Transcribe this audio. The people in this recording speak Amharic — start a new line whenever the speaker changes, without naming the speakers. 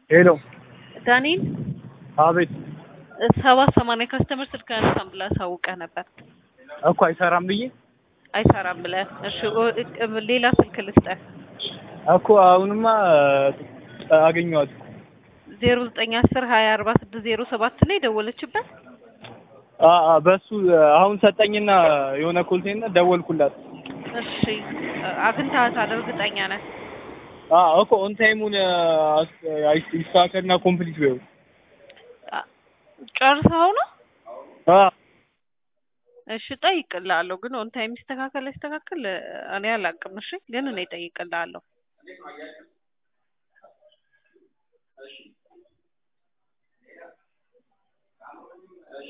ሄሎ
ዳንኤል
አቤት
ሰባት ሰማንያ ካስተመር ስልክ አነሳም ብለህ አሳውቀህ ነበር።
እኮ አይሰራም ብዬ
አይሰራም ብለህ እሺ፣ ኦ- ሌላ ስልክ ልስጠህ።
እኮ አሁንማ አገኘኋት
ዜሮ ዘጠኝ አስር ሀያ አርባ ስድስት ዜሮ ሰባት ላይ ደወለችበት።
አ አ በሱ አሁን ሰጠኝና የሆነ ኮልቴና ደወልኩላት።
እሺ አግኝተሃታል? እርግጠኛ ነህ?
አ እኮ ኦን ታይሙን ይስተካከልና ኮምፕሊት ቢሆን
አ- ጨርሰኸው ነው?
አ
እሺ እጠይቅልሃለሁ፣ ግን ኦን ታይም ይስተካከል አይስተካከል እኔ አላውቅም። እሺ ግን እኔ እጠይቅልሃለሁ።